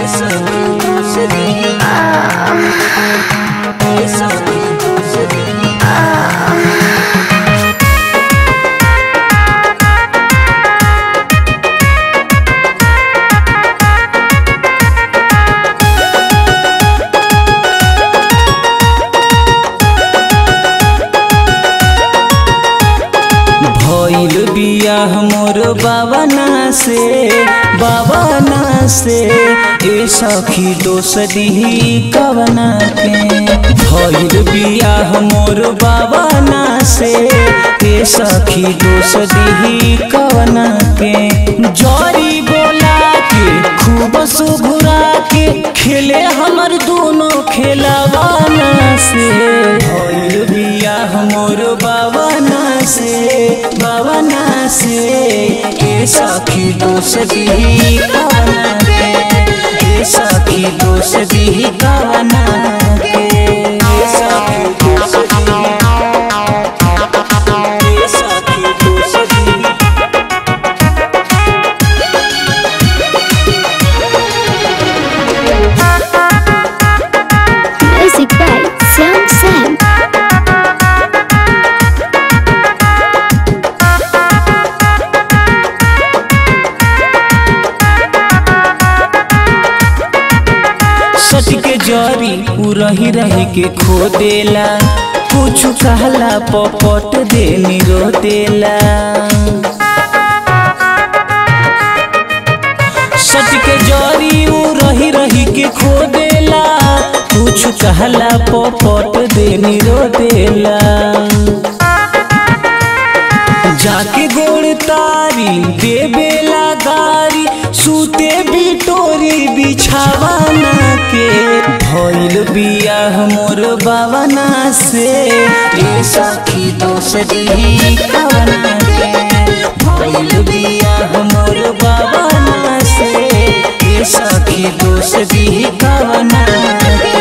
भइल बियाह मोर बाबना से बाबना से ए सखी दोष दिही कवना के भइल बियाह मोर बाबना से ए सखी दोष दिही कवना के जरी बोला के खूब सुघुरा के खेले हमर दोनों खेलवाना से भइल बियाह मोर बाबना से बाबना से ए सखी दोष दिही कवना के ए सखी दोष दिही कवना के ए सखी दोष दिही ए सखी दोष दिही Music by Sam Sam. सच के जरी उ रही रही के खो देला कुछ कहला पपट देनी रो देला सच के जरी उ रही रही के खो देला कुछ कहला पपट देनी रो देला जाके गोड़ तारी देवेला गारी सूते बिटोरी बिछावाना के भइल बियाह मोर बाबना से ए सखी दोष दिही कवना के भइल बियाह मोर बाबना से ए सखी दोष दिही कवना के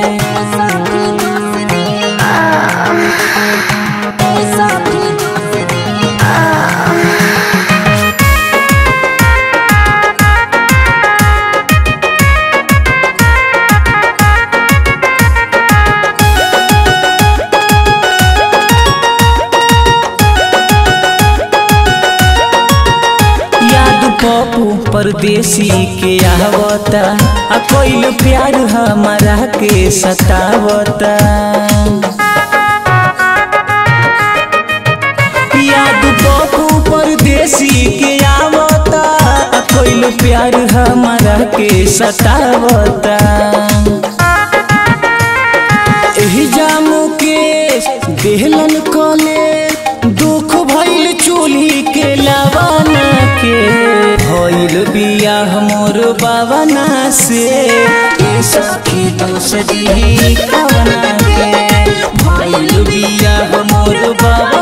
याद पप्पू परदेसी के आवता आ कोइल प्यार हमारा के सतावता याद पप्पू परदेसी के आवता आ कोइल प्यार हमारा के सतावता एही जामू के देहलन कले दुख भइल चूल्ही के लवाना के भइल बियाह मोर बाबना से ए सखी दोष दिही कवना के भइल बियाह मोर बाबा